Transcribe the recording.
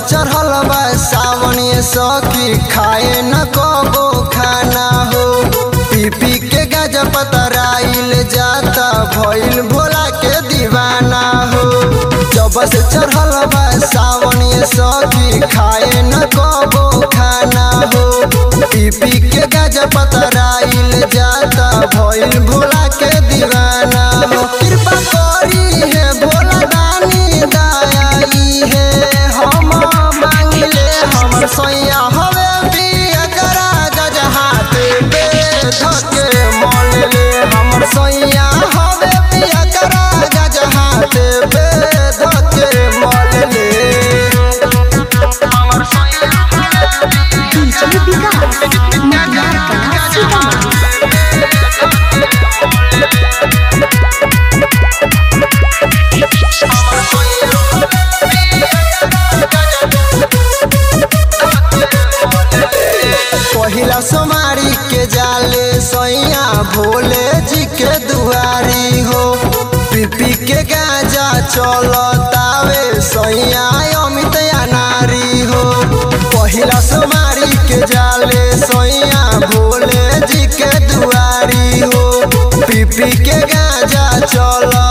चढ़ल बा सावन ये सखी खाए न कबो खाना हो पी पी के गाजा पतराइल जाता भइल भोला के दीवाना हो जब से चढ़ल बा सावन ये सखी खाए न कबो खाना हो पी पी के गाजा पतराइल जाता भइल भोला के दीवाना हो कृपा करी है भोला दानी दयाई है हम मांगले हमर सोया हवे पिया करा गज हाथ पे धके मोल ले हमर सोया हवे पिया करा गज हाथ पे धके मोल ले डीजे विकास मटियार कला सीतामढ़ी पहिला सोमारी के जाले सैया भोले जी के दुआरी हो पीपी के गाजा चलतावे सैया अमित नारी हो पहिला सोमारी के जाले सैया भोले जी के दुआरी हो पीपी के गाजा चल